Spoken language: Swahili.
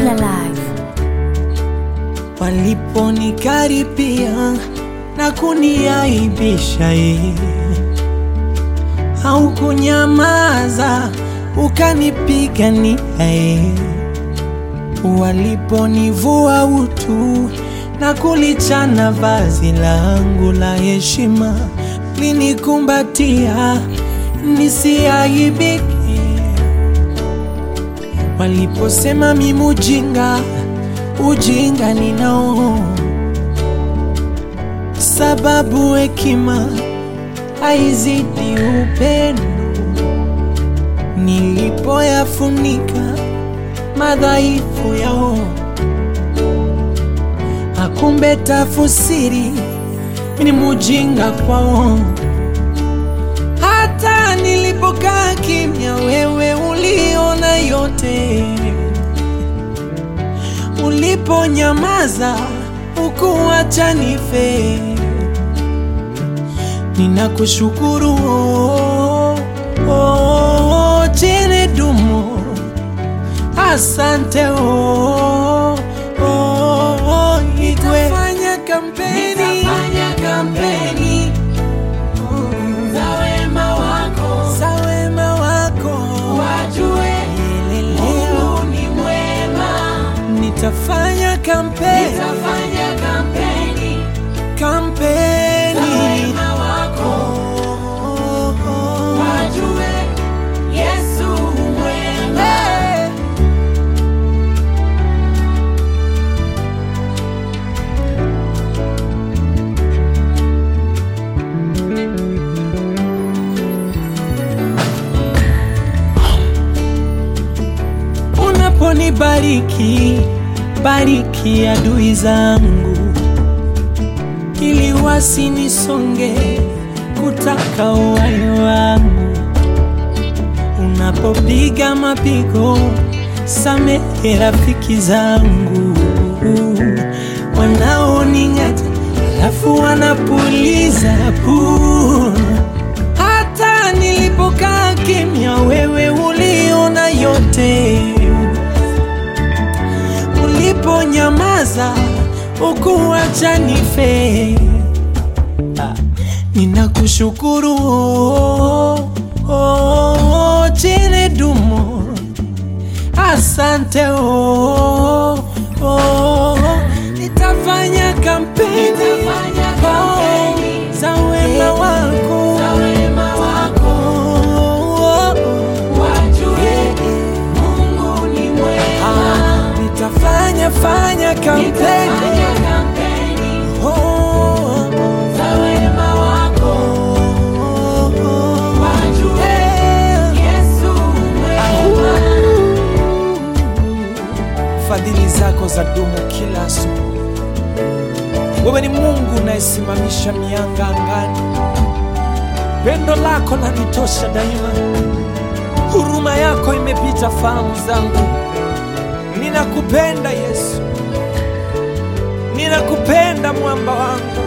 Still alive. waliponikaribia na kuniaibisha ye au kunyamaza ukanipigania ye waliponivua utu na kulichana vazi langu la heshima linikumbatia nisiaibike waliposema mimi ujinga ujinga ninao sababu hekima haizidi upendo nilipoyafunika madhaifu yao akumbe tafusiri ni mujinga kwao hata nilipokaa kimya wewe uliona yote uliponyamaza ukuacha nife ninakushukuru oh, oh, chene dumo asante oh, oh, oh, igwe fanya kampeni, Nitafanya kampeni za wema wako, za wema wako wajue Leleleo. Mungu ni mwema. nitafanya kampeni Nitafanya kampeni za kampeni wema wako, Oh, oh. wajue Yesu mwema. Hey. Unaponibariki, bariki adui zangu, ili wasinisonge kutaka uhai wangu. Unapopiga mapigo, samehe rafiki zangu wanaoning'ata, alafu wanapuliza puu. Hata nilipokaa kimya, wewe uliona yote. Uliponyamaza, ukuacha nife. Ah, Ninakushukuru oh, oh, chene dumo asante oh, oh, nitafanya kampeni Nitafanya kampeni oh, za wema wako za wema wako, oh, oh, wajue Mungu ni mwema. ah, nitafanya fanya kampeni Nitafanya kampeni oh, oh, za wema wako, oh, oh, wajue eh. Yesu mwema. fadhili zako za dumu kila asubuhi. Wewe ni Mungu unayesimamisha mianga angani, pendo lako lanitosha daima, huruma yako imepita fahamu zangu. Ninakupenda Yesu, ninakupenda mwamba wangu,